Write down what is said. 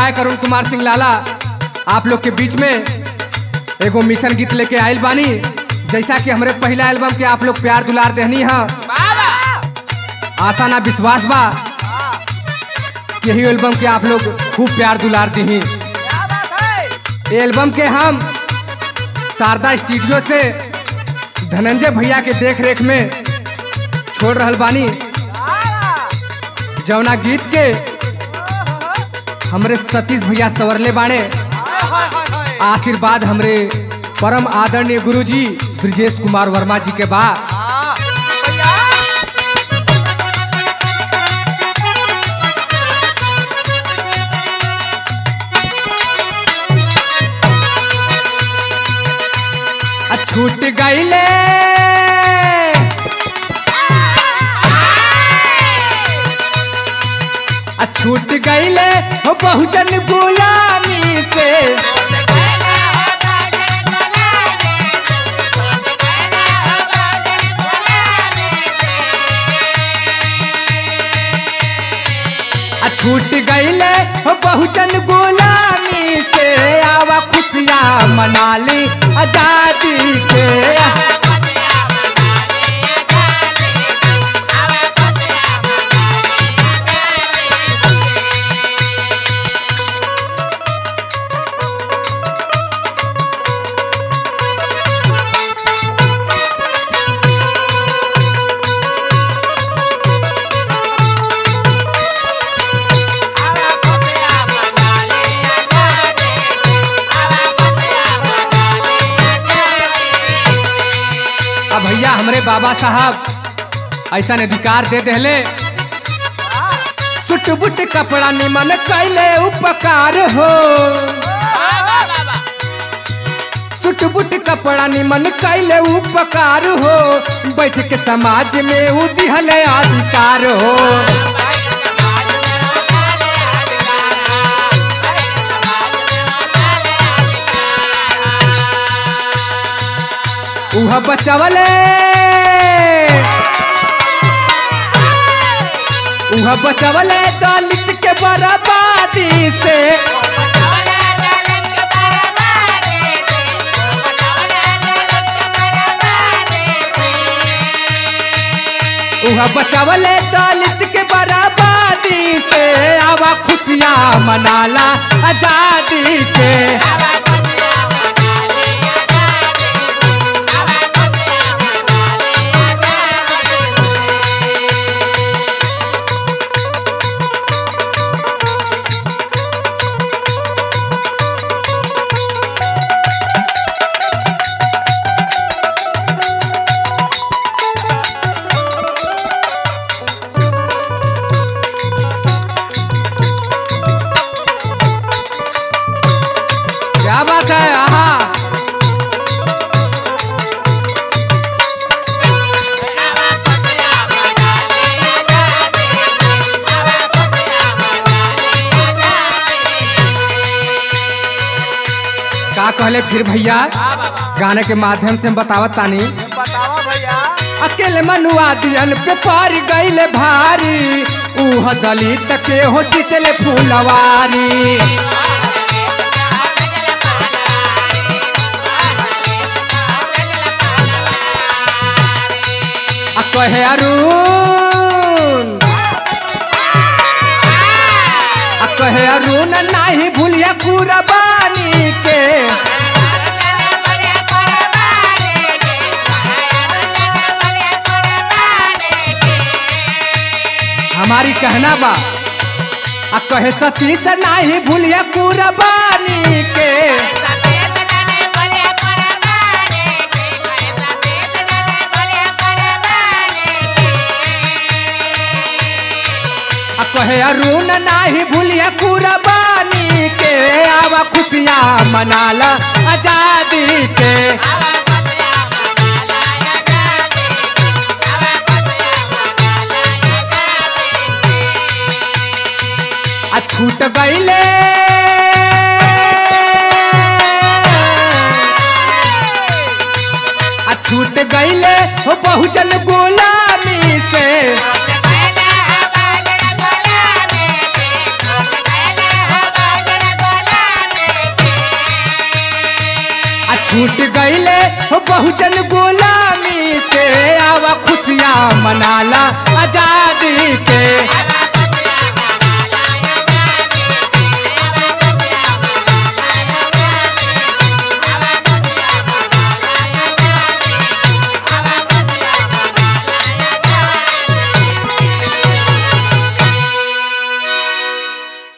गायक अरुण कुमार सिंह लाला आप लोग के बीच में एगो मिशन गीत लेके आयल बानी जैसा कि हमरे पहला एल्बम के आप लोग प्यार दुलार देहनी है आशा ना विश्वास बा कि यही एल्बम के आप लोग खूब प्यार दुलार दी ये एल्बम के हम शारदा स्टूडियो से धनंजय भैया के देख रेख में छोड़ रहल बानी जौना गीत के हमरे सतीश भैया सवरले बाणे आशीर्वाद हमरे परम आदरणीय गुरुजी ब्रजेश कुमार वर्मा जी के बा आ छूट गईले आ छूट गईले हो बहुजन गुलामी से आ छूट गईले हो बहुजन गुलामी से आवा खुशियाँ मना ली आजादी के अब भैया हमरे बाबा साहब ऐसा अधिकार दे देले सुट बुट कपड़ा निमन कैले उपकार हो सुट बुट कपड़ा निमन कैले उपकार हो बैठ के समाज में उ दिहले अधिकार हो उह बचवले उह बचवले दलित के बर्बादी से उह बचवले दलित के बर्बादी से आवा खुशियाँ मनाला आजादी के क्या बात है आहा का कहले फिर भैया गाने के माध्यम से हम बतावत तानी बतावा भैया अकेले मनुआ दियन पे पार गईले भारी उह दलित के हो चले फूलवारी आ कहे अरुण आ कहे अरुण नाही भूलिया कुरबानी के हमारी कहना बा आ कहे सतीश नाही भूलिया कुरबानी के आ कहे अरुण नाही भूलिया कुरबानी के आवा खुशियाँ मनाला आजादी के आ छूट गईले आ छूट गईले हो बहुजन गुलामी से छूट गईले हो बहुजन गुलामी से आवा खुशियाँ मनाला आजादी के